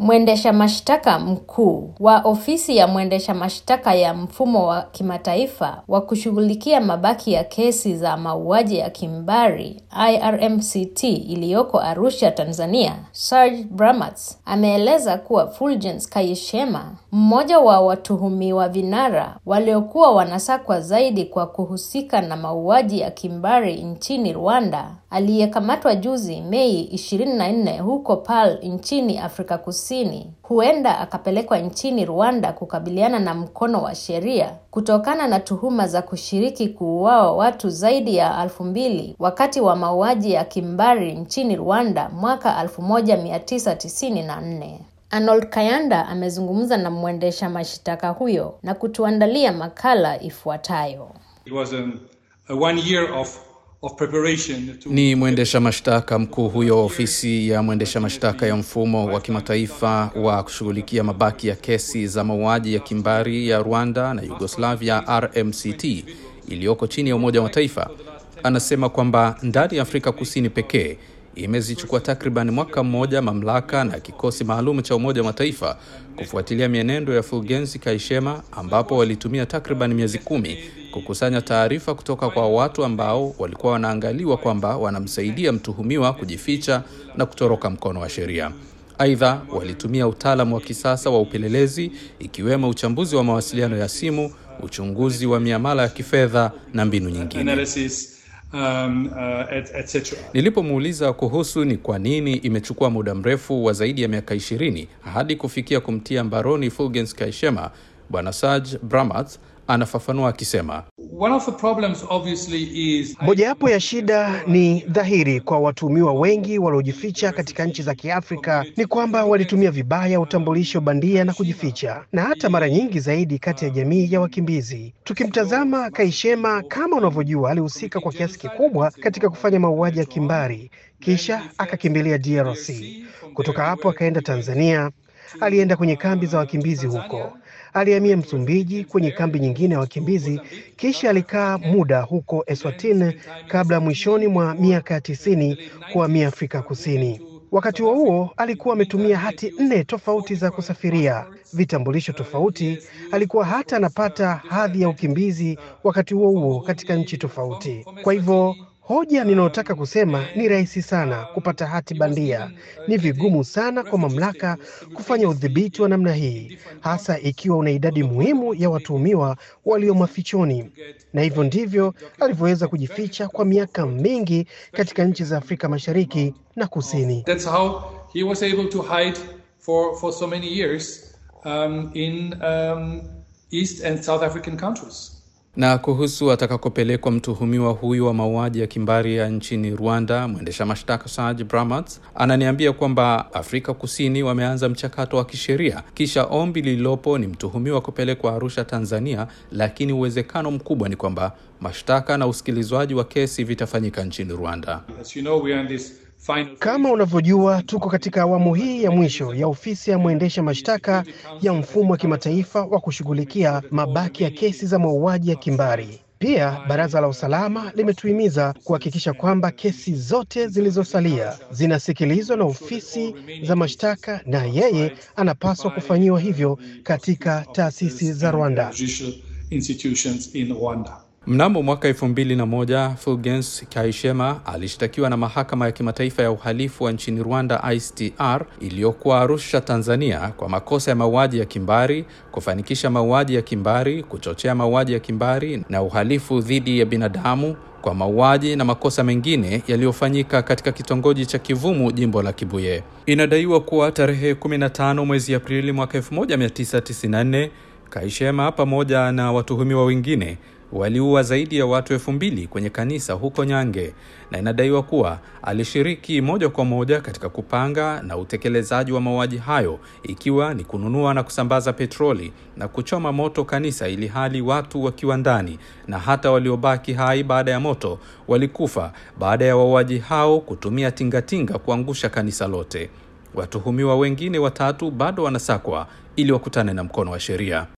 Mwendesha mashtaka mkuu wa ofisi ya mwendesha mashtaka ya mfumo wa kimataifa wa kushughulikia mabaki ya kesi za mauaji ya kimbari IRMCT iliyoko Arusha, Tanzania, Serge Bramatz ameeleza kuwa Fulgence Kayishema, mmoja wa watuhumiwa vinara waliokuwa wanasakwa zaidi kwa kuhusika na mauaji ya kimbari nchini Rwanda, aliyekamatwa juzi Mei 24 huko Paarl nchini Afrika Kusini, huenda akapelekwa nchini Rwanda kukabiliana na mkono wa sheria kutokana na tuhuma za kushiriki kuuawa watu zaidi ya elfu mbili wakati wa mauaji ya kimbari nchini Rwanda mwaka 1994. Arnold Kayanda amezungumza na mwendesha mashtaka huyo na kutuandalia makala ifuatayo. It was a, a one year of, of preparation to... Ni mwendesha mashtaka mkuu huyo wa ofisi ya mwendesha mashtaka ya mfumo wa kimataifa wa kushughulikia mabaki ya kesi za mauaji ya kimbari ya Rwanda na Yugoslavia RMCT iliyoko chini ya Umoja wa Mataifa. Anasema kwamba ndani ya Afrika Kusini pekee imezichukua takriban mwaka mmoja mamlaka na kikosi maalum cha Umoja wa Mataifa kufuatilia mienendo ya Fulgenci Kayishema, ambapo walitumia takriban miezi kumi kukusanya taarifa kutoka kwa watu ambao walikuwa wanaangaliwa kwamba wanamsaidia mtuhumiwa kujificha na kutoroka mkono wa sheria. Aidha, walitumia utaalamu wa kisasa wa upelelezi ikiwemo uchambuzi wa mawasiliano ya simu, uchunguzi wa miamala ya kifedha na mbinu nyingine. analysis um, uh, et, et cetera. Nilipomuuliza kuhusu ni kwa nini imechukua muda mrefu wa zaidi ya miaka ishirini hadi kufikia kumtia mbaroni Fulgens Kayishema, Bwana Serge Bramatz anafafanua akisema, One of the problems obviously is Mojawapo ya shida ni dhahiri kwa watuhumiwa wengi waliojificha katika nchi za Kiafrika ni kwamba walitumia vibaya utambulisho bandia na kujificha, na hata mara nyingi zaidi kati ya jamii ya wakimbizi. Tukimtazama Kayishema, kama unavyojua, alihusika kwa kiasi kikubwa katika kufanya mauaji ya kimbari, kisha akakimbilia DRC. Kutoka hapo akaenda Tanzania, alienda kwenye kambi za wakimbizi huko alihamia Msumbiji kwenye kambi nyingine ya wakimbizi, kisha alikaa muda huko Eswatini kabla mwishoni mwa miaka ya tisini kuhamia Afrika Kusini. Wakati huo huo alikuwa ametumia hati nne tofauti za kusafiria, vitambulisho tofauti. Alikuwa hata anapata hadhi ya ukimbizi wakati huo huo katika nchi tofauti. Kwa hivyo Hoja ninayotaka kusema ni rahisi sana kupata hati bandia. Ni vigumu sana kwa mamlaka kufanya udhibiti wa namna hii, hasa ikiwa una idadi muhimu ya watuhumiwa walio mafichoni, na hivyo ndivyo alivyoweza kujificha kwa miaka mingi katika nchi za Afrika Mashariki na Kusini. that's how he was able to hide for, for so many years um, in um, East and South African countries. Na kuhusu atakakopelekwa mtuhumiwa huyu wa mauaji ya kimbari ya nchini Rwanda, mwendesha mashtaka Serge Bramatz ananiambia kwamba Afrika Kusini wameanza mchakato wa kisheria, kisha ombi lililopo ni mtuhumiwa kupelekwa Arusha, Tanzania, lakini uwezekano mkubwa ni kwamba mashtaka na usikilizwaji wa kesi vitafanyika nchini Rwanda. As you know, we are in this final Kama unavyojua, tuko katika awamu hii ya mwisho ya ofisi ya mwendesha mashtaka ya mfumo wa kimataifa wa kushughulikia mabaki ya kesi za mauaji ya kimbari. Pia Baraza la Usalama limetuhimiza kuhakikisha kwamba kesi zote zilizosalia zinasikilizwa na ofisi za mashtaka, na yeye anapaswa kufanyiwa hivyo katika taasisi za Rwanda. judicial institutions in Rwanda. Mnamo mwaka elfu mbili na moja Fulgens Kayishema alishtakiwa na mahakama ya kimataifa ya uhalifu wa nchini Rwanda ICTR iliyokuwa Arusha, Tanzania, kwa makosa ya mauaji ya kimbari, kufanikisha mauaji ya kimbari, kuchochea mauaji ya kimbari na uhalifu dhidi ya binadamu kwa mauaji na makosa mengine yaliyofanyika katika kitongoji cha Kivumu, jimbo la Kibuye. Inadaiwa kuwa tarehe 15 mwezi Aprili mwaka 1994 Kayishema pamoja na watuhumiwa wengine waliua zaidi ya watu elfu mbili kwenye kanisa huko Nyange, na inadaiwa kuwa alishiriki moja kwa moja katika kupanga na utekelezaji wa mauaji hayo, ikiwa ni kununua na kusambaza petroli na kuchoma moto kanisa, ili hali watu wakiwa ndani, na hata waliobaki hai baada ya moto walikufa baada ya wauaji hao kutumia tingatinga kuangusha kanisa lote. Watuhumiwa wengine watatu bado wanasakwa ili wakutane na mkono wa sheria.